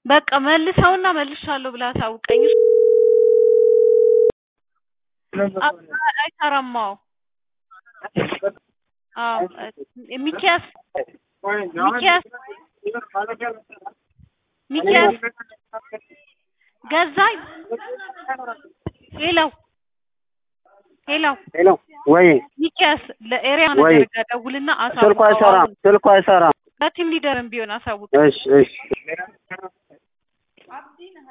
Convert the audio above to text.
በቃ መልሰውና መልሻለሁ ብለህ አሳውቀኝ። አ- አይሰራም። አዎ አዎ ሚኪያስ ሚኪያስ ሚኪያስ ገዛኝ ሄሎ ሄሎ ሄሎ ወይ ሚኪያስ ለኤሪያ ወይ ነገር ጋር ደውልና ስልኩ አይሰራም፣ አሳውቀው። ስልኩ አይሰራም። ለቲም ሊደርም ቢሆን አሳውቅ። እሺ እሺ